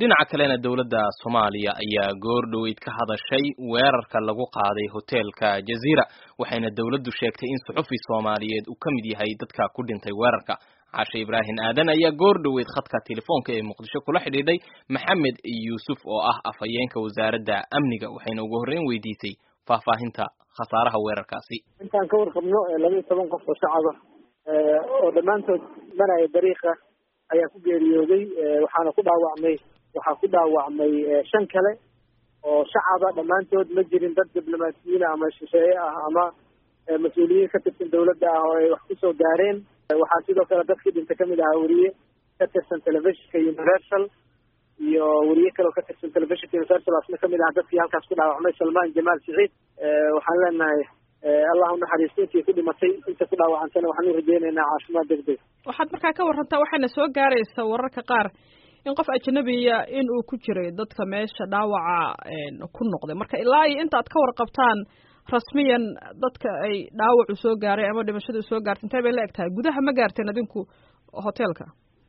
dhinaca kalena dowladda soomaaliya ayaa goor dhoweyd ka hadashay weerarka lagu qaaday hoteelka jaziira waxayna dowladdu sheegtay in suxufi soomaaliyeed uu ka mid yahay dadka ku dhintay weerarka cashe ibraahim aadan ayaa goor dhoweyd khadka telefoonka ee muqdisho kula xidhiidhay maxamed yuusuf oo ah afhayeenka wasaaradda amniga waxayna ugu horreyn weydiisay faahfaahinta khasaaraha weerarkaasi intaan ka warqabno laba iyo toban qof oo shacaba oo dhammaantood maraya dariiqa ayaa ku geeriyooday waxaana ku dhaawacmay waxaa ku dhaawacmay shan kale oo shacaba dhammaantood ma jirin dad diblomaasiyiin ama shisheeye ah ama mas-uuliyiin ka tirsan dawladda ah oo ay wax kusoo gaareen waxaa sidoo kale dadkii dhinta kamid ahaa weriye ka tirsan telefishinka universal iyo weriye kale oo ka tirsan telefishinka universal asna kamid aha dadkii halkaas ku dhaawacmay salmaan jamaal siciid waxaan leenahay allah unaxariisto intii ku dhimatay inta ku dhaawacantana waxaan u rajeynaynaa caafimaad deg deg waxaad markaa ka warantaa waxaana soo gaaraysa wararka qaar in qof ajnabiya in uu ku jiray dadka meesha dhaawaca ku noqday marka ilaa iyo inta aad ka warqabtaan rasmiyan dadka ay dhaawacu soo gaaray ama dhimashadu soo gaartay intee bay la eg tahay gudaha ma gaarteen adinku hoteelka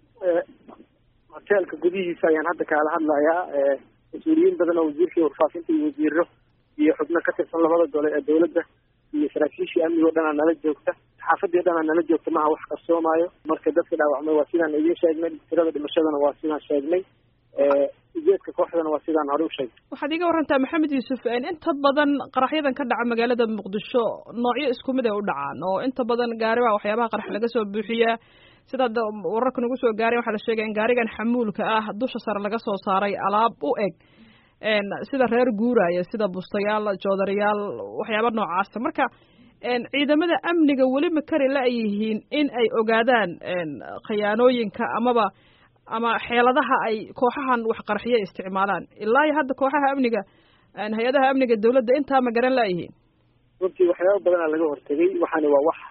hoteelka gudihiisa ayaan hadda kaala hadlayaa mas-uuliyiin badan oo wasiirkii warfaafinta iyo wasiiro iyo xubno ka tirsan labada gole ee dawladda iyo saraakiishii amniga o dhan aa nala joogta xaafadii o dhan aa nala joogta maha wax qarsoomaayo marka dadka dhaawacmay waa sidaan idiin sheegnay tirada dhimashadana waa sidaan sheegnay ujeedka kooxdana waa sidaan hore u sheegnay waxaad iga warantaa maxamed yuusuf inta badan qaraxyadan ka dhaca magaalada muqdisho noocyo isku mid ay u dhacaan oo inta badan gaari baa waxyaabaha qarax laga soo buuxiyaa sidaad wararka nagu soo gaaray waxaa la sheegaya in gaarigan xamuulka ah dusha sare laga soo saaray alaab u eg sida reer guuraya sida bustayaal joodariyaal waxyaaba noocaasa marka ciidamada amniga weli ma kari la-yihiin in ay ogaadaan khiyaanooyinka amaba ama xeeladaha ay kooxahan waxqarxiya isticmaalaan ilaa iyo hadda kooxaha amniga hay-adaha amniga dawladda intaa ma garan la-yihiin runtii waxyaaba badanaa laga hortegay waxaani waa wax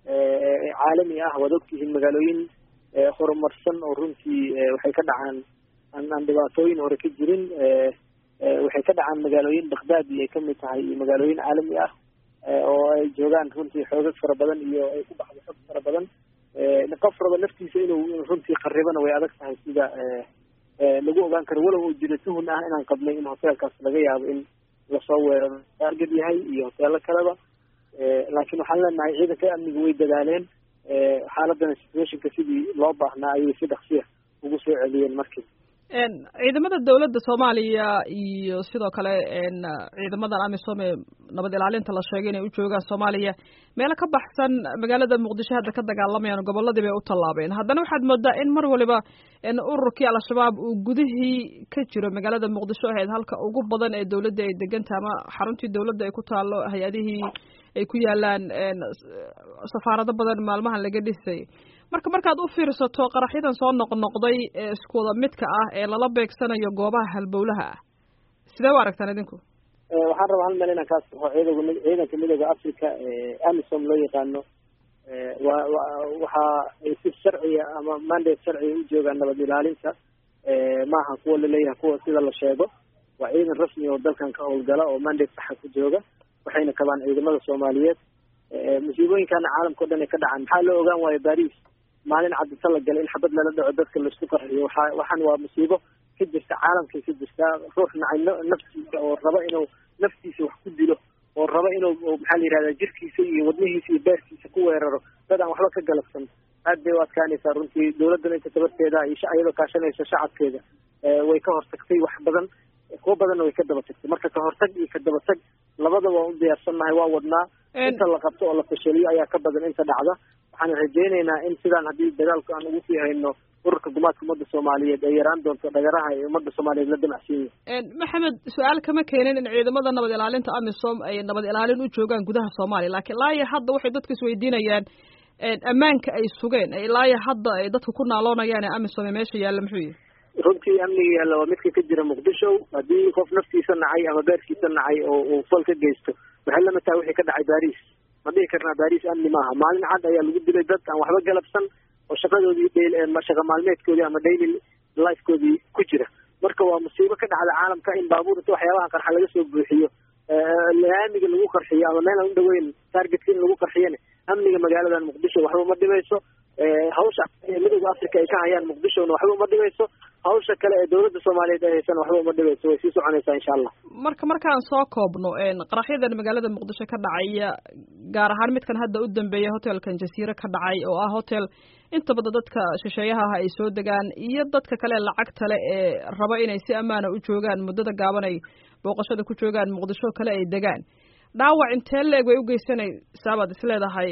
caalami ah waad ogtihiin magaalooyin horumarsan oo runtii waxay ka dhacaan aan dhibaatooyin hore ka jirin waxay ka dhacaan magaalooyin bakhdad iyo ay kamid tahay iyo magaalooyin caalami ah oo ay joogaan runtii xoogag fara badan iyo ay ku baxdo xog fara badan qof raba naftiisa inuu runtii qaribana way adag tahay sida lagu ogaan karo walow uu jiro tuhun ah inaan qabnay in hoteelkaas laga yaabo in lasoo weeraro taarget yahay iyo hoteelo kaleba laakiin waxaan leenahay ciidanka amniga way dadaaleen xaaladana situationka sidii loo baahnaa ayay si dhaksiya ugu soo celiyeen markii ciidamada dawladda soomaaliya iyo sidoo kale ciidamadan amisom ee nabad ilaalinta la sheegay inay u joogaan soomaaliya meelo ka baxsan magaalada muqdisho hadda ka dagaalamayaan gobolladii bay u tallaabeen haddana waxaad moodaa in mar waliba ururkii al-shabaab uu gudihii ka jiro magaalada muqdisho ahayd halka ugu badan ee dawladda ay degantaha ama xaruntii dawladda ay ku taalo hay-adihii ay ku yaalaan safaarado badan maalmahan laga dhisay marka markaad u fiirsato qaraxyadan soo noqnoqday ee isku wada midka ah ee lala beegsanayo goobaha halbowlaha ah sidee u aragtaan idinku waxaan rabaa hal meel inaan kaas baxo ciidanka ciidanka midooda africa amisom loo yaqaano wa waxa ay si sharciya ama mandate sharciya u joogaan nabad ilaalinta maaha kuwa laleeyahay kuwa sida la sheego waa ciidan rasmi oo dalkan ka howlgala oo mandate saxa ku jooga waxayna kabaan ciidamada soomaaliyeed musiibooyinkana caalamka o dhan ay ka dhacaan maxaa loo ogaan waayo baris maalin cadisa la galay in xabad lala dhaco dadka laisku qarxiyo waxa waxaan waa musiibo ka jirta caalamkay ka jirtaa ruux nacay naftiisa oo raba inuu naftiisa wax ku dilo oo raba inuu maxaa la yihahda jirkiisa iyo wadnihiisa iyo beerkiisa ku weeraro dad aan waxba ka galabsan aad bay u adkaanaysaa runtii dawladdan inta tabarteeda iyo iyadoo kaashanaysa shacabkeeda way ka hortagtay wax badan kuwa badanna way ka daba tagtay marka ka hortag iyo ka daba tag labada waan u diyaarsannahay waa wadnaa inta la qabto oo la fashaliyo ayaa ka badan inta dhacda waxaan rajaynaynaa in sidaan haddii dagaalku aan ugu sii hayno ururka gumaadka ummadda soomaaliyeed ay yaraan doonto dhagaraha ee ummadda soomaaliyeed la damacsan yihin maxamed su-aal kama keenin in ciidamada nabad ilaalinta amisom ay nabad ilaalin u joogaan gudaha soomaaliya laakiin ilaa iyo hadda waxay dadku isweydiinayaan ammaanka ay sugeen ilaa iyo hadda ay dadku ku naaloonayaan ee amisom ee meesha yaalla muxuu yihi runtii amniga yaalla waa midka ka jira muqdisho haddii qof naftiisa nacay ama beerkiisa nacay oo uu fal ka geysto waxay lamid tahay wixii ka dhacay baris ma dhihi karnaa baris amni maaha maalin cad ayaa lagu dilay dad aan waxba galabsan oo shaqadoodii shaqa maalmeedkoodii ama daily lifekoodii ku jira marka waa musiibo ka dhacda caalamka in baabuur inta waxyaabaha qarxa laga soo buuxiyo laamiga lagu qarxiyo ama meel aan u dhaweyn targetka in lagu qarxiyana amniga magaaladan muqdisho waxba uma dhimayso hawsha midooda africa ay ka hayaan muqdishona waxba uma dhimayso hawsha kale ee dawladda soomaaliyeed ay haysan waxba uma dhibeyso way sii soconaysaa insha allah marka markaan soo koobno qaraxyadan magaalada muqdisho ka dhacaya gaar ahaan midkan hadda u dambeeya hotelkan jasiire ka dhacay oo ah hotel inta badan dadka shisheeyaha ah ay soo degaan iyo dadka kale lacagta le ee raba inay si ammaana u joogaan muddada gaaban ay booqashada ku joogaan muqdisho kale ay degaan dhaawac intee leeg way u geysanaysaa baad is leedahay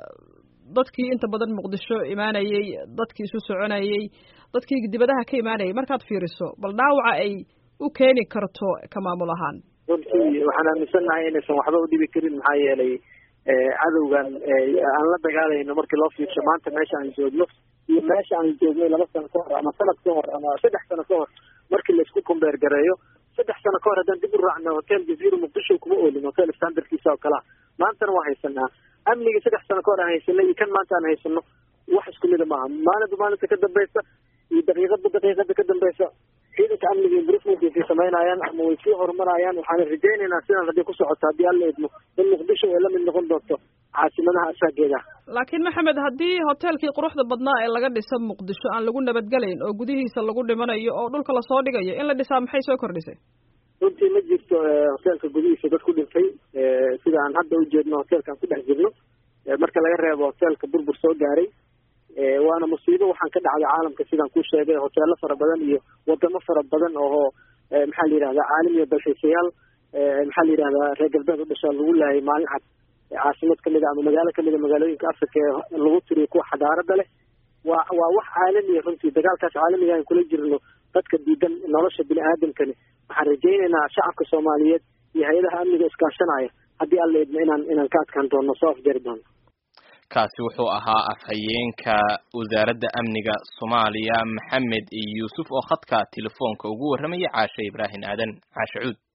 dadkii inta badan muqdisho imaanayey dadkii isu soconayey dadkii dibadaha ka imaanayay markaad fiiriso bal dhaawaca ay u keeni karto ka maamul ahaan runtii waxaan aaminsannahay inaysan waxba u dhibi karin maxaa yeelay cadowgan aan la dagaalayno markii loo fiirsho maanta meesha aan joogno iyo meesha aan joognay laba sano ka hor ama sanad ka hor ama saddex sano ka hor markii laisku kumbeer gareeyo saddex sano ka hor haddaan dib u raacno hotel jaziira muqdisho kuma oolin hotel standardkiisa oo kalea maantana waa haysanaa amnigii saddex sano ka hor aan haysanay iyo kan maanta aan haysano wax isku mida maaha maalinba maalinta ka dambeysa iyo daqiiqadba daqiiqada ka dambeysa ciidanka amniga improvement samaynayaan ama way sii horumarayaan waxaana rajaynaynaa sidaan haddii ku socoto haddii alla idmo in muqdisho ay la mid noqon doonto caasimadaha asaageeda laakiin maxamed haddii hoteelkii quruxda badnaa ee laga dhisa muqdisho aan lagu nabadgelayn oo gudihiisa lagu dhimanayo oo dhulka lasoo dhigayo in la dhisaa maxay soo kordhisay runtii ma jirto hoteelka gudihiisa dad ku dhintay sida aan hadda ujeedno hoteelkaan ku dhex jirno marka laga reebo hoteelka burbur soo gaaray waana musiibo waxaan ka dhacday caalamka sidaan ku sheegay hoteelo fara badan iyo wadamo fara badan oo maxaa la yidhahdaa caalam iyo dalxiisayaal maxaa la yidhahdaa reer galbeed u dhashaa lagu laayay maalin cad caasimad kamid a ama magaalo kamid a magaalooyinka africa ee lagu tiriyo kuwa xadaarada leh waa waa wax caalamiya runtii dagaalkaas caalamiga aan kula jirno dadka diidan nolosha bini aadamkani waxaan rajaynaynaa shacabka soomaaliyeed iyo hay-adaha amniga iskaashanaya haddii alla idmo inaan inaan ka adkaan doono soo afjari doono kaasi wuxuu ahaa afhayeenka wasaaradda amniga soomaaliya maxamed yuusuf oo khadka telefoonka ugu warramaya caashe ibraahim aadan caashe cuud